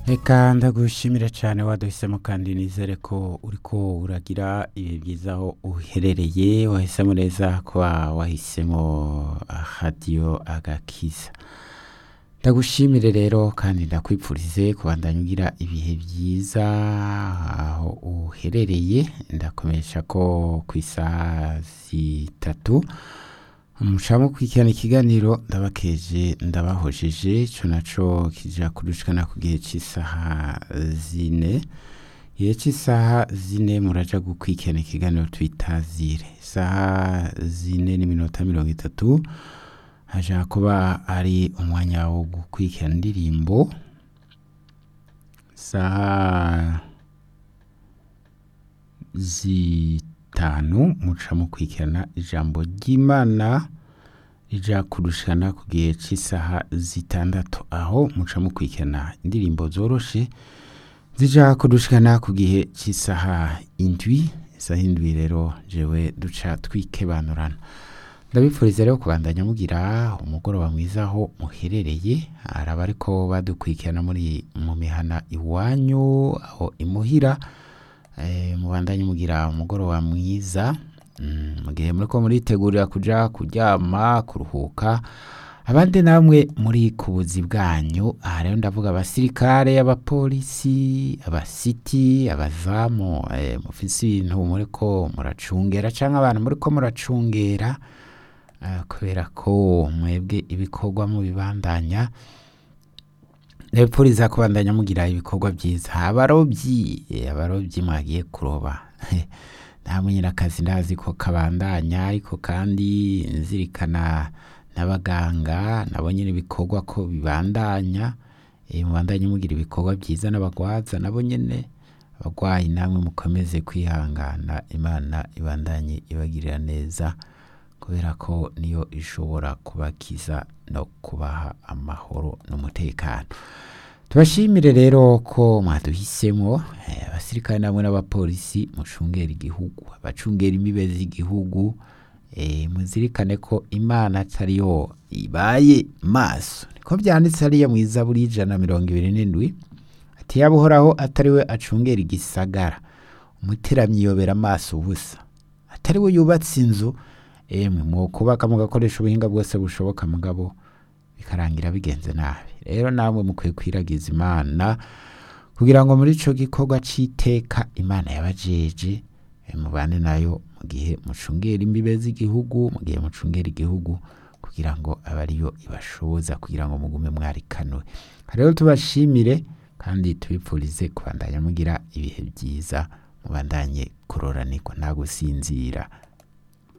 reka ndagushimira cyane waduhisemo kandi nizere ko uriko uragira ibihe byiza aho uherereye wahisemo neza kuba wahisemo radiyo agakiza ndagushimire rero kandi ndakwipfurize kubandanya ugira ibihe byiza aho uherereye ndakomesha ko ku isaha zitatu mushamo kwikirana ikiganiro ndabakeje ndabahojeje ico naco kija kudushikana ku gihe c'isaha zine igihe c'isaha zine muraja gukwikirana ikiganiro twitazire isaha zine n'iminota mirongo itatu haja kuba ari umwanya wo gukwikirana indirimbo isaha zitanu muca mukwikirana ijambo ry'imana rija kurushana ku gihe c'isaha zitandatu aho muca mukwikirana indirimbo zoroshe zija kudushikana ku gihe c'isaha indwi isaha indwi rero jewe duca twikebanurana ndabipfuriza rero kubandanya mugira umugoroba mwiza aho muherereye araba ariko badukwikirana muri mu mihana iwanyu aho imuhira eh, mubandanye mugira umugoroba mwiza mm, mu gihe muriko muritegurira kuja kuryama kuruhuka abandi namwe muri ku buzi bwanyu aha rero ndavuga abasirikare abapolisi abasiti abazamu eh, mufise ibintu muriko muracungera canke abantu muriko muracungera eh, kubera ko mwebwe ibikorwa mubibandanya ndabipfuriza kubandanya mugira ibikorwa byiza abarobyi eh, abarobyi mwagiye kuroba namwe nyine akazi ndazi ko kabandanya ariko kandi nzirikana n'abaganga nabo nyine ibikorwa ko bibandanya eh, mubandanye mugira ibikorwa byiza n'abagwaza nabo nyine abagwayi namwe mukomeze kwihangana imana ibandanye ibagirira neza kubera ko niyo ishobora kubakiza no kubaha amahoro n'umutekano tubashimire rero ko mwaduhisemo eh, abasirikare namwe n'abapolisi mucungera igihugu abacungera imibe z'igihugu eh, muzirikane ko imana atariyo ibaye maso niko byanditse hariya mu izaburi y'ijana na mirongo ibiri n'indwi ati yaba uhoraho atariwe acungera igisagara umuteramyi yobera amaso ubusa atariwe yubatse inzu emwe mu kubaka mugakoresha ubuhinga bwose bushoboka mugabo bikarangira bigenze nabi rero namwe mukwiye kwiragiza imana kugira ngo muri ico gikorwa c'iteka imana yabajeje eh, mubane nayo mu gihe mucungera imbibe z'igihugu mu gihe mucungera igihugu kugira ngo abe ariyo ibashoboza kugira ngo mugume mwarikanuwe rero tubashimire kandi tubipfurize kubandanya mugira ibihe byiza mubandanye kuroranirwa nta gusinzira